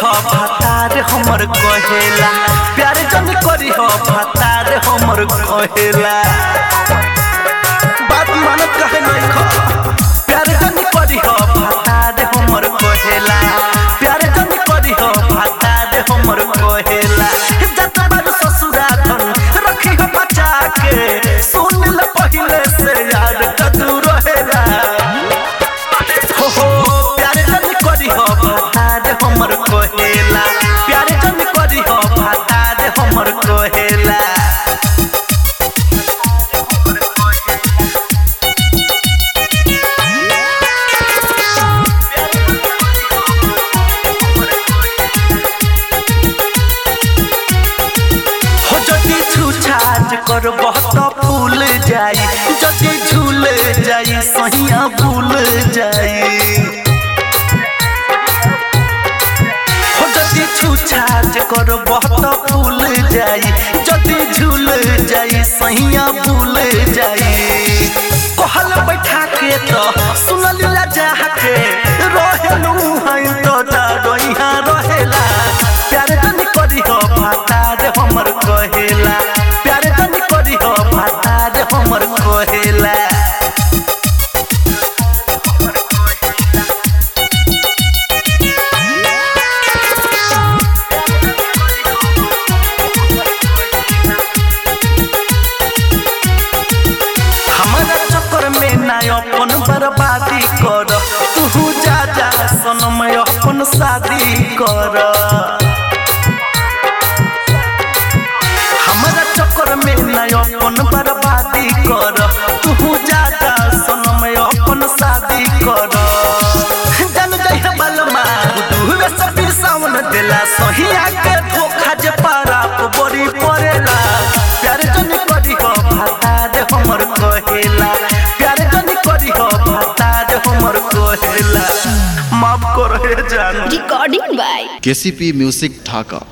हो भतार हमर कहेला प्यार जन करी हो भतार हमर कहेला बात मान कहे नहीं खो प्यार जन करी हो भतार हमर कहेला प्यार जन करी हो भतार हमर कहेला जत बार ससुरा धन रखी हो बचा के सुन ल पहिले से यार कदू रहेला हो हो प्यार जन करी हो भतार हमर कहेला प्यार जन करी हो भतार हमर कहेला हो जदि छूछाछ करबह त फूल जाई जदि झूल जाई सहिया भूल जाई हो जदि छूछाछ करबह त फूल जाई जदि झूल जाई सहिया भूल जाई कहल बैठा के तो सुनल जा के रहेलू हई तो डरोइहा रहेला प्यार जन करी हो भातार हमर कहेला प्यार जन करी हो भातार हमर कहेला हमारा चक्कर में ना अपन बर्बादी कर तू जा जा सनम अपन शादी कर हमारा चक्कर में ना अपन बर्बादी कर तू जा जा सनम अपन शादी कर जन जय बलमा दूर से फिर सावन देला सहिया के धोखा जे पारा को बड़ी पड़ेला प्यार जन करी हो भातार हमर कहेला प्यार जन करी हो भातार हमर कहेला माफ करो हे जान Recording by KCP music Dhaka